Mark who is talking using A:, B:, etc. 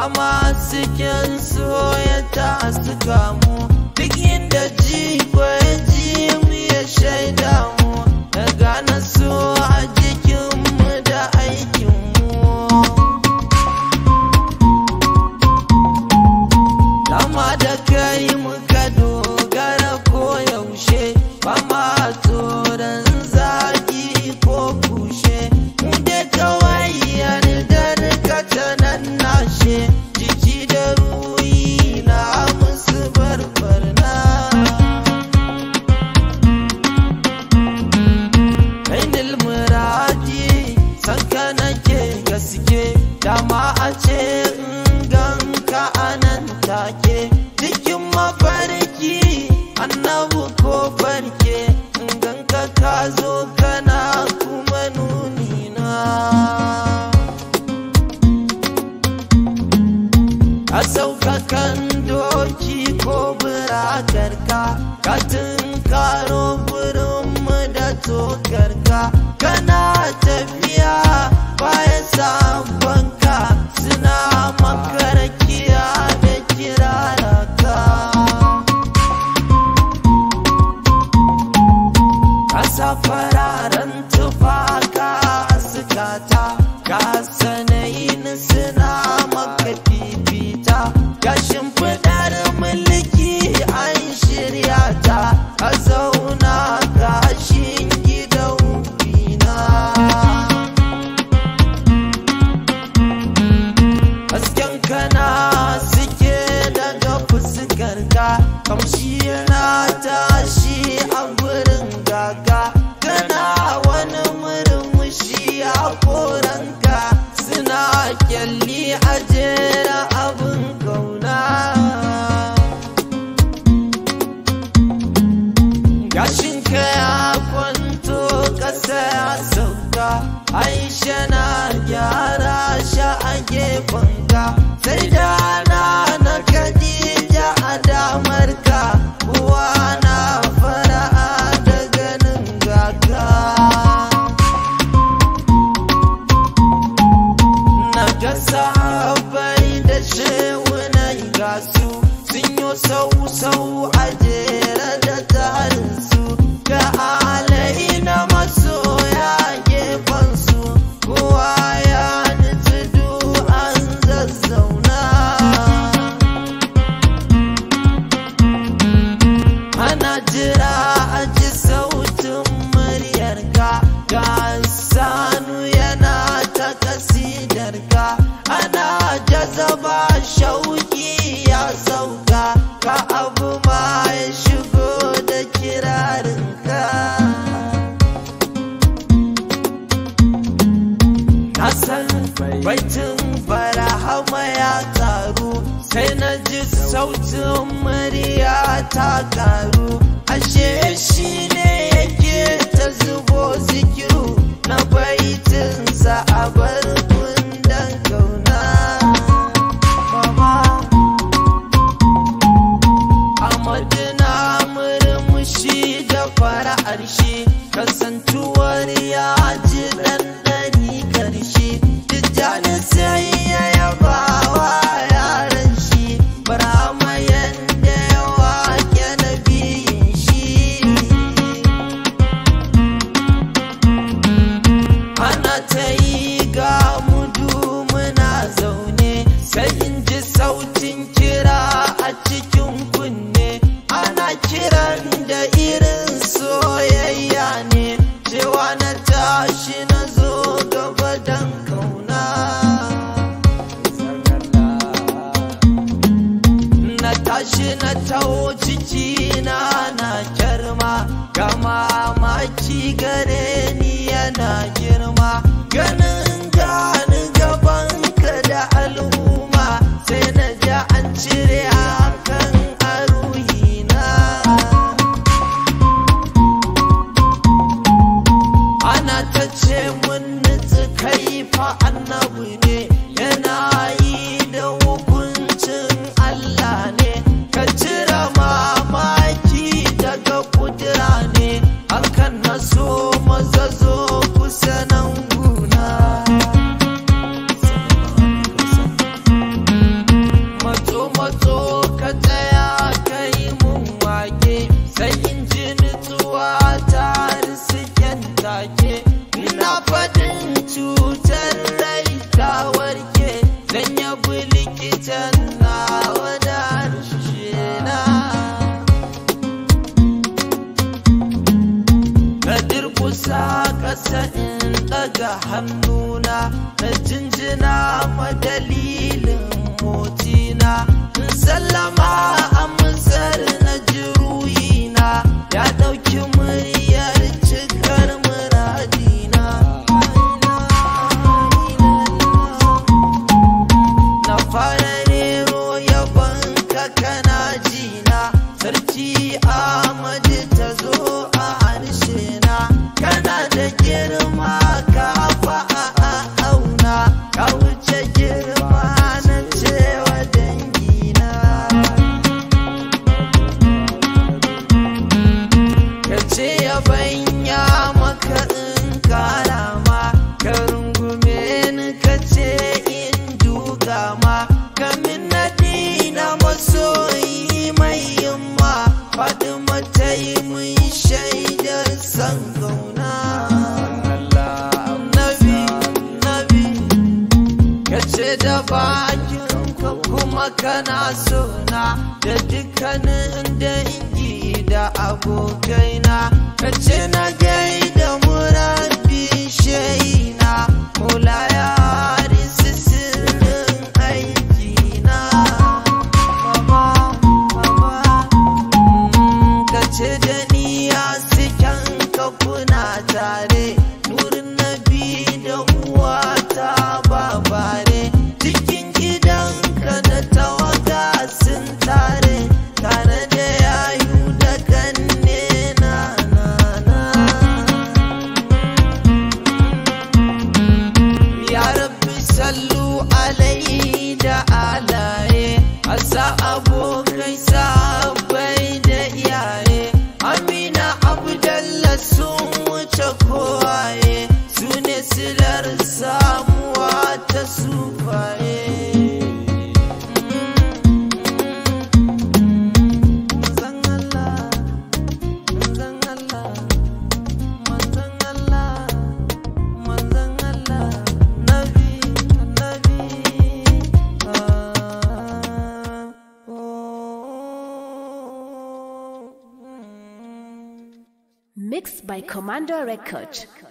A: fama cikin soyata suka mu duk inda jigo ya ji mu ya shaida mu ya gane so a jikinmu da aikinmu Dama da kai muka dogara ko yaushe ba ma tsoron zagi ko kushe mu da kawai yardar ka ta nan nashe jiki da ruhi na musu barbarna Ainil muradi sanka nake gaske dama a ce in ganka anan take cikin mafarki annabu ko farke in ganka ka zo kana kuma nuni na ka sauka kan doki ko burakarka ka tunkaro burinmu da tokarka kana tafiya bayan sabonka suna makarakiya da kiraraka kasa fararen tufaka sukata ka sanayin suna maka fifita ga shimfiɗar mulki an shirya ta ka zauna gashin gidan bina hasken kana suke daga fuskarka kamshi yana tashi a gurin gaga kana wani murmushi a koranka suna kyalli a jera abin kauna gashinka ya kwanto ƙasa ya sauka aisha na gyara sha a gefenka sai da na na kadija a damarka uwa na fara'a da ganin gaka na ga sahabbai da shewunan gasu sun yi sau-sau a jere da tarinsu ga alai na masoya gefensu kowa ya nutsu an zazzauna ana jira a ji sautin muryarka ga sanu yana ta kasidarka ana jazaba shauki ya sauka ka abu ma ya shigo da kirarinka na san baitin farahama ya taru sai na ji sautin murya ta karu ashe shi ne yake ta zubo zikiru na baitinsa a bar kundan kauna Mama. Amadu na murmushi da fara'ar shi kasantuwar ya ji ɗanɗani karshe tijjani sai ya yaba wa yaran shi barama yanda ya wake na biyun shi ana ta yi ga mudu muna zaune sai in ji sautin kira a cikin kunne ana kiran da irin soyayya ne cewa na tashi na zo gaba dan kauna na tashi na taho ciki na na kyarma ga mamaki gare ni yana girma ganin gani gabanka da al'umma sai na ji an cire hakan a ruhina ana ta ce mun nutsu kai fa annabi ne yana yi da hukuncin Allah ne ka cire mamaki daga kudura ne hakan na so maza zo kusa nan guna hannuna na jinjina ma dalilin motina in sallama amsar na jiruyina ya ɗauki muryar cikar muradina na fara rero yabon ka kana jina sarki Ahmadu ta zo a harshe na kana da girma ka fa a auna ka wuce girma na cewa dangina ka ce ya banya maka in karama ka rungume ni ka ce in duga ma ka min naɗi na masoyi mai yamma faɗi mata yi mun shaidar san gauna nabi nabi ka ce da bakin ka kuma kana sona da dukkanin dangi da abokaina ka ce na gaida murabi shaina mula ya harisi sirrin aikina baba baba ka ce da ni ya sikan ka kuna tare nurin nabi da uwata babare cikin gidanka da tawaga sun tare tare da yayu da kanne na na na ya rabbi sallu alaihi da alaye asa abokai sahabbai da iyaye amina abdalla sun wuce kowaye su ne silar samuwa ta sufaye Manzon Allah, manzon Allah, manzon Allah, manzon Allah, Nabi, Nabi, ah, oh, mm.
B: Mixed by Commander Record.